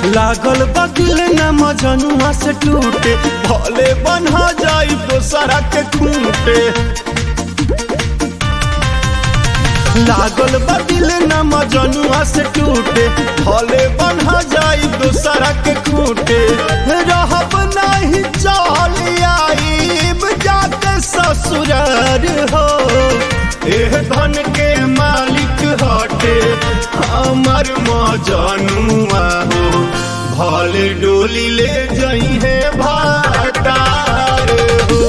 लागल बदिल न मजनुआ से टूटे भले बन्हा जाई दोसरा के खूंटे लागल बदिल न मजनुआ से टूटे भले बन्हा जाई दोसरा के खूंटे रहब नहीं चल आईब जाके ससुरार हो एह धन के मालिक हटे हमर मजनुआ हो भले डोली ले जई है भातार हो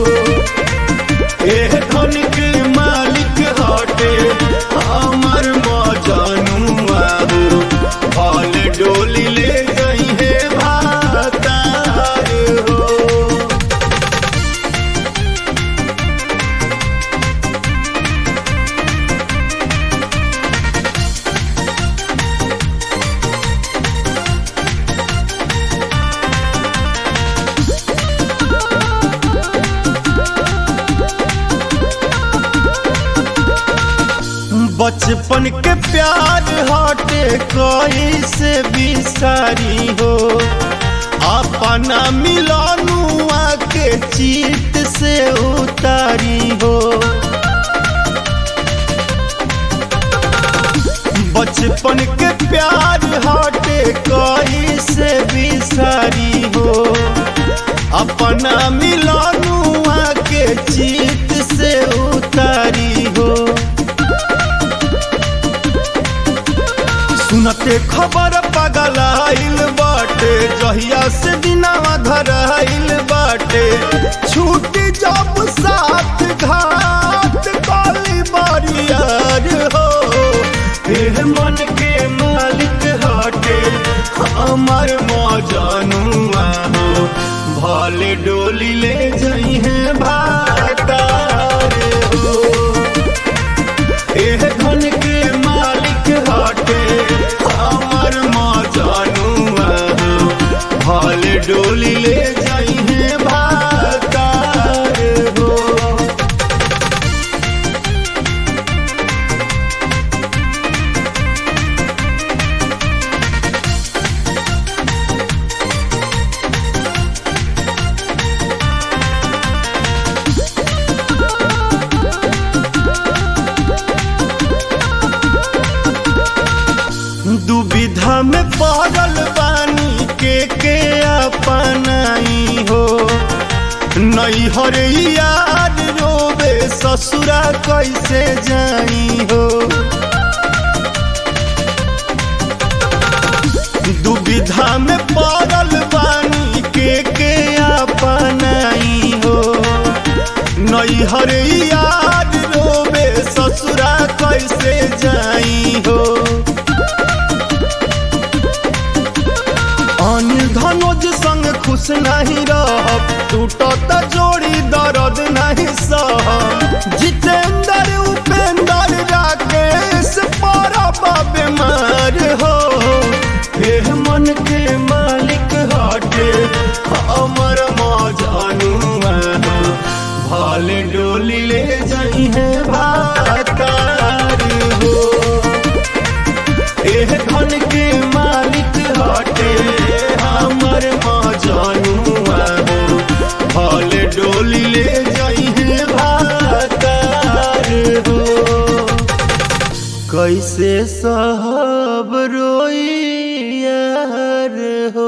एह धन के मालिक हटे हमर मजनुआ हो भले डोली ले जई है भातार हो बचपन के प्यार हटे कोई से बिसारी हो अपना मिलनुआ के चित से उतारी हो बचपन के प्यार हटे कोई से बिसारी हो अपना मिलनुआ के चित से उतारी हो सुनते खबर पगल आइल बाटे जहिया से दिनावा धराइल बाटे छूट जब साथ घाट काली बारियार हो फिर मन के मालिक हटे हमर मजनुआ हो भले डोली ले जई है भातार हो एह धन के मालिक हटे हमर मजनुआ हो भले डोली ले जाई है भातार हो दुविधा में पड़ल बानी के के अपनाई हो नैहर याद रोबे ससुरा कैसे जाई हो दुविधा में पड़ल बानी के के अपनाई हो नैहर याद रोबे ससुरा कैसे जाई हो अनिल धनोज संग खुश नहीं रहब टूटत जोड़ी दर्द नहीं सहब जितेंद्र उपेंद्र राकेश परब बीमार हो एह मन के मालिक हटे हमर मजनुआ हो भले डोली ले जाई है भातार हो एह धन के मालिक हटे हमर मजनुआ हो भले डोली ले जाई है भातार हो कैसे साहब रोई यार हो